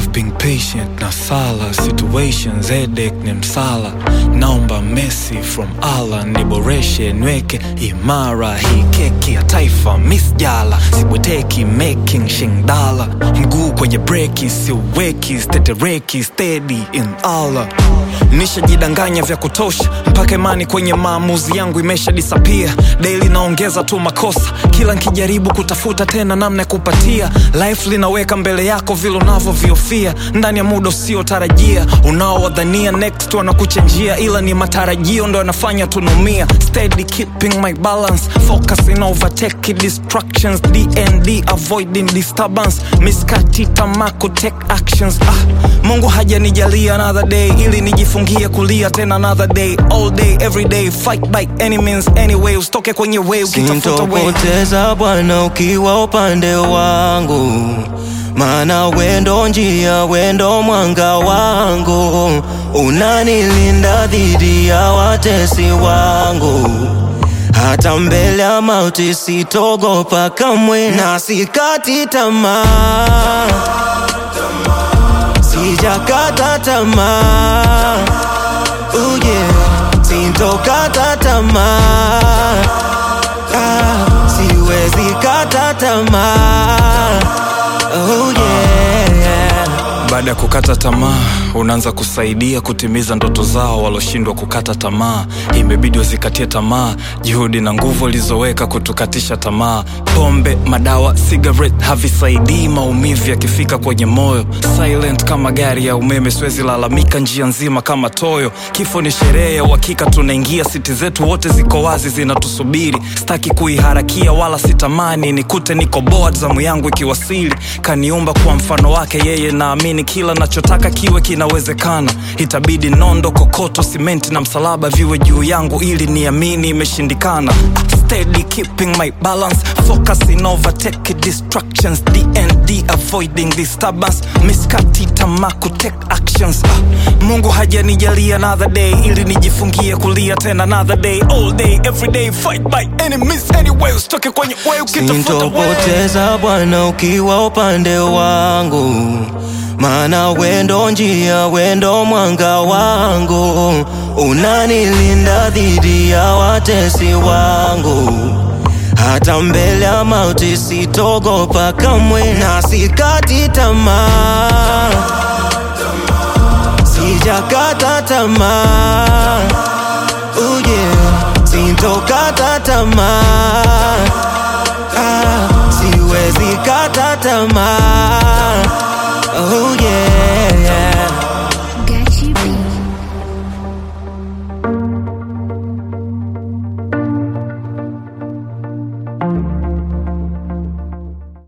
I've been patient na sala situations headache ni msala naomba mercy from Allah niboreshe nweke imara hii keki ya taifa miss jala sibweteki making shingdala mguu kwenye breki siuweki stetereki steady in Allah nishajidanganya vya kutosha mpaka imani kwenye maamuzi yangu imesha disappear daily naongeza tu makosa kila nkijaribu kutafuta tena namna ya kupatia life linaweka mbele yako vile unavyoviofia ndani ya muda usiotarajia unaowadhania next wanakuchenjia ila ni matarajio ndo yanafanya tunaumia steady keeping my balance focusing overtake distractions dnd avoiding disturbance miskati tamako take actions ah, mungu hajanijalia another day ili nijifungie kulia tena another day all day every day fight by any means anyway usitoke kwenye way ukitafuta way sintopoteza Bwana ukiwa upande wangu, maana wendo njia, wendo mwanga wangu, unanilinda dhidi ya watesi wangu. Hata mbele ya mauti sitogopa kamwe, na sikati tamaa, sijakata tamaa, oh yeah, sintokata tamaa ah, siwezi kata tamaa oh yeah. baada ya kukata tamaa unaanza kusaidia kutimiza ndoto zao waloshindwa kukata tamaa imebidi wazikatie tamaa juhudi na nguvu walizoweka kutukatisha tamaa pombe madawa cigarette havisaidii maumivu yakifika kwenye moyo silent kama gari ya umeme siwezi lalamika njia nzima kama toyo kifo ni sherehe ya uhakika tunaingia siti zetu wote ziko wazi zinatusubiri staki kuiharakia wala sitamani nikute niko board zamu yangu ikiwasili kaniumba kwa mfano wake yeye naamini kila nachotaka kiwe kinawezekana itabidi nondo kokoto simenti na msalaba viwe juu yangu ili niamini imeshindikana steady keeping my balance focusing overtake distractions dnd avoiding disturbance miskati tamaku take actions ah, mungu hajanijalia another day ili nijifungie kulia tena another day all day every day fight by any means anyway usitoke kwenye way ukitafuta way Sintopoteza Bwana ukiwa upande wangu, maana wendo njia, wendo mwanga wangu, unanilinda dhidi ya watesi wangu. Hata mbele ya mauti sitogopa kamwe, na sikati tamaa, sijakata tamaa, oh yeah, sintokata tamaa ah, siwezi kata tamaa